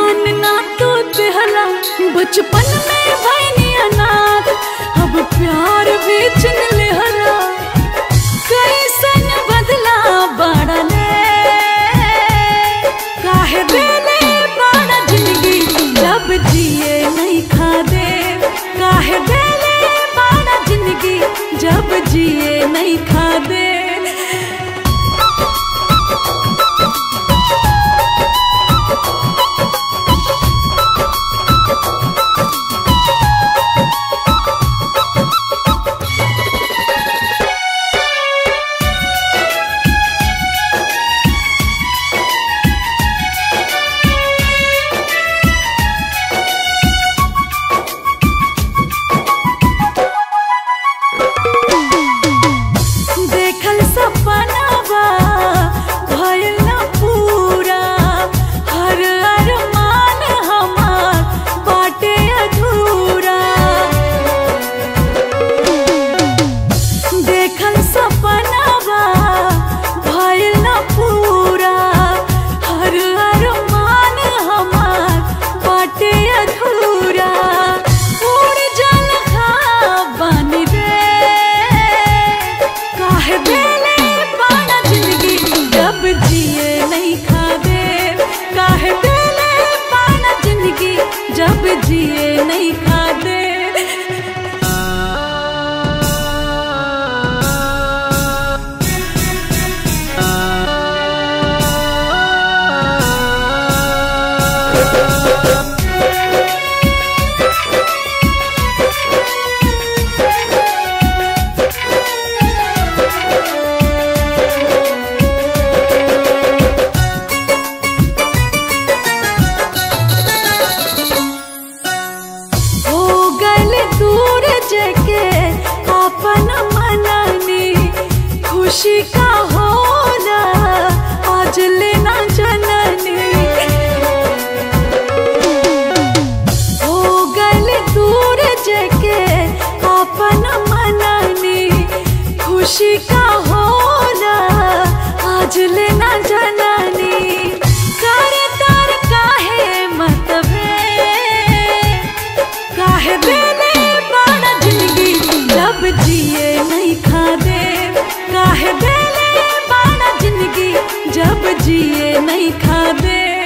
ध्यान ना तो देहला बचपन में भैनी अनाथ अब प्यार भी चिन लेहला कैसन बदला बड़ले काहे देले बड़ा जिंदगी जब जिए नहीं खा दे काहे देले बड़ा जिंदगी जब जिए नहीं खा दे देखल सपनावा भइल न पूरा हर अरमान हमार बाटे अधूरा देखल सपनावा भइल न पूरा हर अरमान हमार बाटे अधूरा उड़ जल बन रे काहे देले पाना जिंदगी जब जिए नहीं खा दे काहे देले पाना जिंदगी जब जिए नहीं खा दे हो गल दूर जके अपन मननी खुशी का होला आज लेना जननी हो गल दूर जके अपन मननी खुशी का होला आज लेना जननी कर तर काहे मतबे काहे देले बड़ा जिंदगी जब जिए नहीं खा दे काहे देले बड़ा जिंदगी जब जिए नहीं खा दे